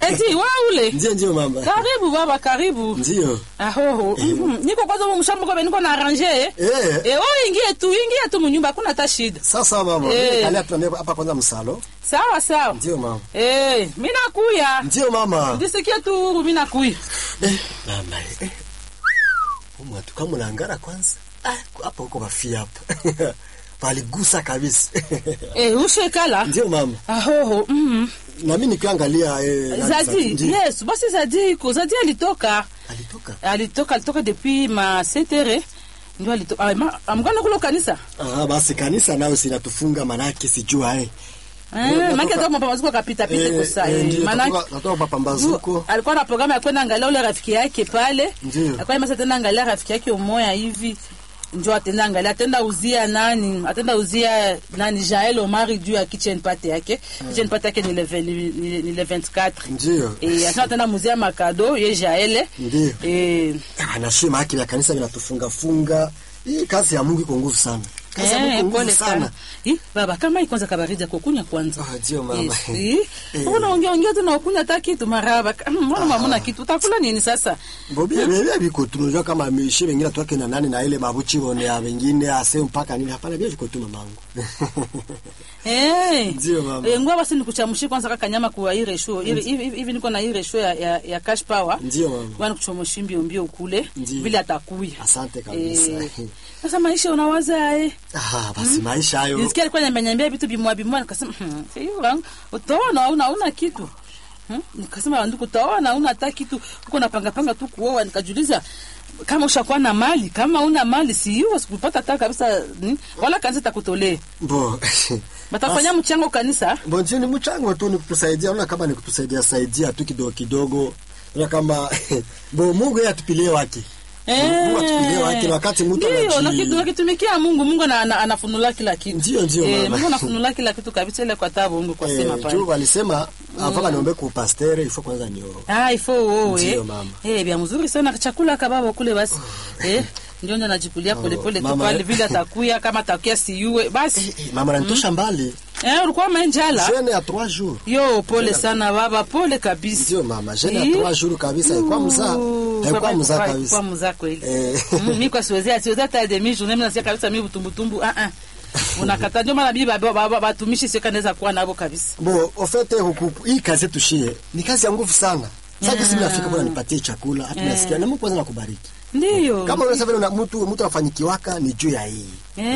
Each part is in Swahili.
Eti wa ule. Ndio ndio mama. Karibu baba, karibu. Ndio. Aho. Mhm. Niko kwanza mu mshamba kwa niko na arranger. Eh. Eh, wewe ingie tu, ingie tu munyumba hakuna hata shida. Sasa mama, Eh. mimi kalia tuende hapa kwanza msalo. Sawa sawa. Ndio mama. Eh, mimi nakuya. Ndio mama. Ndisikia tu huru mimi nakuya. Eh, mama. Eh. Umu atu kama unaangara kwanza. Ah, hapa huko bafia hapa. Paligusa kabisa. Eh, ushekala. Ndio mama. Aho. Mhm. Na mimi nikiangalia eh nani Zadi, Ndio. yes, basi Zadi iko. Zadi alitoka. Alitoka. Alitoka alitoka depuis ma 7h. Ndio alitoka. Ah, ma- amgana kule kanisa. Ah, basi kanisa nao sinatufunga manake sijua eh. Eh, maana kama mapambazuko kapita pita kwa saa. eh, eh, ndio, maana natoka- natoka mapambazuko. alikuwa na programu ya kwenda angalia ule rafiki yake pale. Ndio. Alikuwa imesa tena angalia rafiki yake umoya hivi. Ndio atenda angalia atenda uzia nani? Atenda uzia nani Jael Omari juu ya kitchen party yake. Kitchen party yake ni le ve- ni ni- ni le 24. Ndio. Eh, asema tena muzia makado ye Jael. Ndio. Eh, Anashima haki ya kanisa vinatufunga funga. Hii kazi ya Mungu iko nguvu sana. Kazi ya Mungu eh, iko pole nguvu sana. sana. Ih, baba kama hii kwanza kabaridi ya kukunya kwanza. Ah, ndio mama. Yes, eh. Mbona ongea ongea tu na ukunya hata kitu maraba. Mbona mamuna kitu utakula nini sasa? Bobi bebe biko tunajua kama ameishi wengine tuwake na nani na ile mabuchi bone ya wengine ase mpaka nini hapana bia viko tu mamangu. Eh. Ndio, mama. Eh, ngoja basi nikuchamshie kwanza kaka nyama kwa ile show. Hivi hivi hivi niko na ile show ya, ya, ya cash power. Ndio mama. Bwana kuchomosha mbio mbio ukule Ndio. vile atakuya. Asante kabisa. Eh. Sasa maisha unawaza eh. Ah, basi maisha hayo. Nisikia alikuwa ananiambia vitu bimwa bimwa nikasema hmm, hiyo wangu utaona hauna hauna kitu. Hmm? Nikasema ndugu utaona hauna hata kitu. Uko napanga panga tu kuoa nikajiuliza kama ushakuwa na mali kama una mali si hiyo sikupata hata kabisa hmm? wala kanisa takutolee. Bo. Batafanya mchango kanisa. Bo ndio ni mchango tu ni kutusaidia, unaona kama ni kutusaidia saidia tu kidogo kidogo. Unaona kama bo Mungu yeye atupilie wake. Mungu atupilie wake na wakati mtu ndio anaji- na kitu nakitumikia Mungu Mungu ana- ana- anafunula kila kitu Ndio, ndio, eh, mama. Mungu anafunula kila kitu kabisa ile kwa tabu Mungu kwa sema Eh, pale juu walisema afaka niombe ku pasteur ifo kwanza nio. ah ifo wewe Ndio, mama. eh bia mzuri sana chakula kababa kule basi eh ndio ndio najipulia pole pole tu mama, pale eh. vile atakuya kama atakuya siue basi Eh, Mama nanitosha mbali. eh ulikuwa menjala Jeune ya 3 jours. yo pole sana baba pole kabisa Ndio mama, jeune ya Eh. 3 jours kabisa ilikuwa mzaa. Ooh, Ilikuwa baba, mzaa ilikuwa- kabisa. ilikuwa mzaa kweli Eh. Mm, mi kwa siwezi siwezi hata demi journée mimi nasikia kabisa mimi butumbutumbu ah ah unakata ndio maana bibi baba- baba- batumishi sio kanaweza kuwa nabo kabisa Bo, ofete huku hii kazi yetu shie ni kazi ya nguvu sana. Sasa kisi nafika bwana nipatie chakula, hata nasikia na Mungu kwanza nakubariki. ndio Kama unasema vile una mtu mtu afanyikiwaka ni juu ya hii.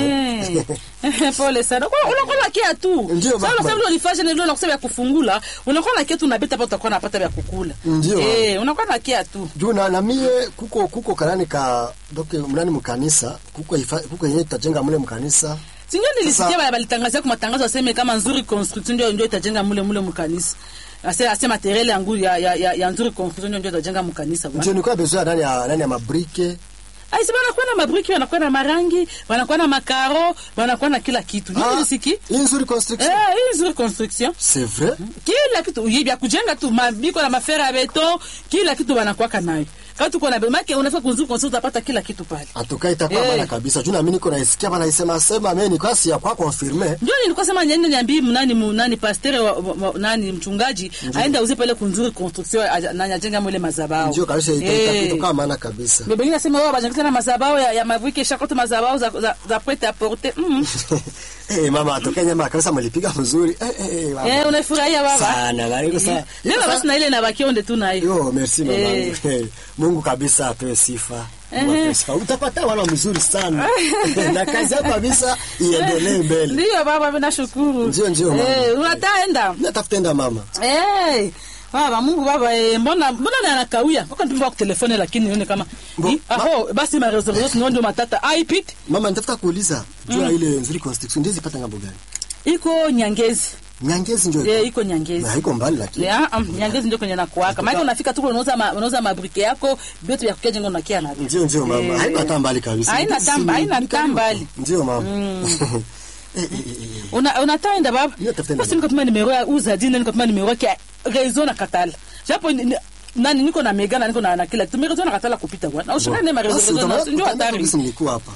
Eh, pole sana. Kwa unakuwa na kia tu. Ndio, Sasa baba. unasema vile ulifanya ndio unakusema ya kufungula, unakuwa na kia tu unabeta hapo utakuwa unapata vya kukula. Ndio. Eh, unakuwa na kia tu. Juu na, na mie kuko kuko kanani ka doke mnani mkanisa kuko ifa, kuko yenye tutajenga mule mkanisa. Sinyo nilisikia Sasa- bale balitangazia kwa matangazo waseme kama nzuri construction ndio ndio itajenga mule mule mkanisa. Ase ase materiel ya nguri ya ya, ya, ya nzuri construction ndio ndio itajenga mkanisa bwana. Ndio nilikuwa besoin nani ya nani ya mabrike. Ai si wanakuwa na mabriki, wanakuwa na marangi, wanakuwa na makaro, wanakuwa na kila kitu. Ndio nilisiki. hii nzuri construction. Eh, hii nzuri construction. C'est vrai? kila kitu vya kujenga tu mabiko na mafera ya beto kila kitu wanakwaka nayo kama tuko na bemake unafika kunzuru konsu utapata kila kitu pale Atoka itakuwa Eh. bana kabisa. Juu na mimi niko naisikia bana isema sema mimi niko si ya kwa confirmer. ndio nilikuwa sema nyende niambii mnani mnani pasteur wa, wa, wa, nani mchungaji aenda uze pale kunzuri construction aja- nani ajenga mwele mazabao Ndio kabisa Eh. itakuwa maana kabisa. Bebe ngine nasema wao bajengeza na mazabao ya, ya maviki shakoto mazabao za za, za prete à porter mm. Eh mama atoka nyama kabisa mlipiga mzuri. Eh eh mama. eh unafurahia baba Sana bali kwa sana. Leo basi na ile na bakionde tu nayo Yo, merci mama. Eh. Mungu kabisa apewe sifa. Mungu Eh. apewe sifa. Utapata wana mzuri sana. na kazi yako kabisa iendelee mbele. ndio baba mimi nashukuru Ndio, ndio, mama. eh unataenda Natafutenda mama. Eh, baba Mungu baba eh, mbona mbona na anakawia? Wako nipimba kwa telefone lakini nione kama Bo- Hi, aho basi ma reservation ndio ndio matata. Aipit Mama nitafuta kuuliza juu ya ile nzuri construction ndizi pata ngambo gani? iko Nyangezi. Nyangezi ndio. Eh, iko Nyangezi. Na haiko mbali lakini. Ya, um, Nyangezi ndio kwenye nakuaka. Maana unafika tu unauza ma, unauza mabrike yako, vyote vya kukia jengo nakia na. Ndio ndio mama. Eh. Haina hata mbali kabisa. Haina Ndizi tamba- ni- haina ni karibu. tambali. Ndio mama. Eh, eh, eh, eh. Una unataenda baba? Ndio, tafuta Basi nikatuma nimero ya uza dini nikatuma nimero yake ya rezo na katala. Japo ni- ni- nani niko na mega na niko na na kila kitu. Rezo na katala kupita bwana. Ushikane ma rezo Basi rezo na utaona- ndio utaona hatari. kabisa nilikuwa hapa.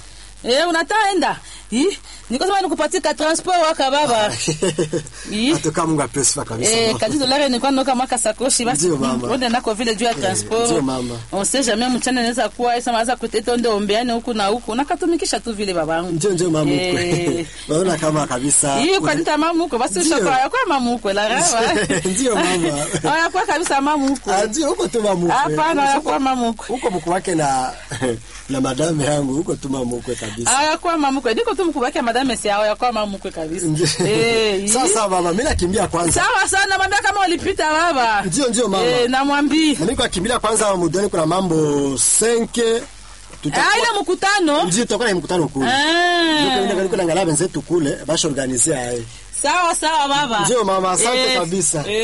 Eh, unataenda. Ih, niko sema nikupatie ka transport waka baba. Ih. Atoka Mungu apesifa kabisa. Eh, mama. kazi dolari nilikuwa noka maka sakoshi basi. Ndio, mama. Onde nako vile juu ya transport. ndio, mama. On sait jamais mchana inaweza kuwa sema anza kuteta onde ombeane huku na huku. Nakatumikisha tu vile babangu. Ndio ndio mama Eh. mkwe. Naona kama kabisa. Hii kwa nita mamu huko basi Ndio. ushakuwa kwa mamu huko la rawa. Ndio, mama. Haya kwa kabisa mamu huko. Ah, ndio huko tu mama mkwe. Hapana, haya kwa mamu huko. Huko mkuu wake na na madame yangu huko tu mama mkwe kabisa. Haya kwa mamu huko. Ndiko tu mkubaki madame si haya kwa mamu huko kabisa. Ndio. Eh. Sasa mama mimi nakimbia kwanza. Sawa sana mwambia kama ulipita baba. Ndio ndio mama. Eh, namwambia. Na mimi kwa kimbilia kwanza mudoni kuna mambo 5 Ah, ile mkutano. ndio tutakuwa na mkutano kule. Ndio Ah. ndio kuna ngala benzetu kule basha organizea hai. Sawa sawa baba. Ndio mama, asante Eh, kabisa. eh.